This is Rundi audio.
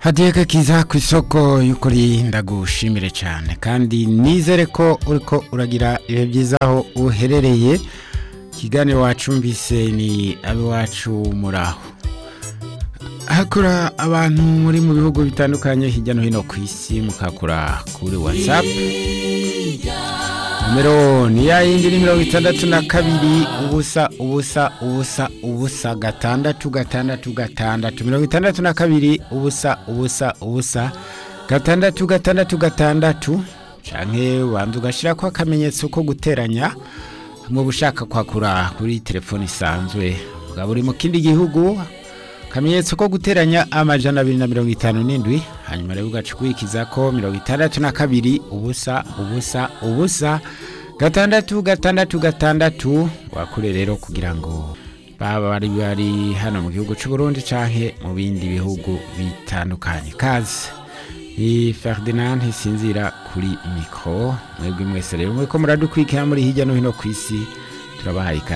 hadiyeka kiza ku isoko y'ukuri ndagushimire cyane kandi nizere ko uriko uragira ibihe byiza aho uherereye ikiganiro wacumbise ni abiwacu muraho hakura abantu muri mu bihugu bitandukanye hirya no hino ku isi mukakura kuri whatsapp nimero ni ya yindi ni mirongo itandatu na kabiri ubusa ubusa ubusa ubusa gatandatu gatandatu gatandatu mirongo itandatu na kabiri ubusa ubusa ubusa gatandatu gatandatu gatandatu canke wanza ugashyira ko akamenyetso ko guteranya mu bushaka kwakura kuri telefone isanzwe bwa buri mu kindi gihugu akamenyetso ko guteranya amajana abiri na mirongo itanu n'indwi hanyuma rero ugaca ukurikiza ko mirongo itandatu na kabiri ubusa ubusa ubusa gatandatu gatandatu gatandatu wakure rero kugira ngo baba bari bari hano mu gihugu cy'u Burundi canke mu bindi bihugu bitandukanye kazi ni Ferdinand Ntisinzira kuri mikro mwebwe mwese rero mweko muradukwikira muri hirya no hino ku isi turabahaye ikaze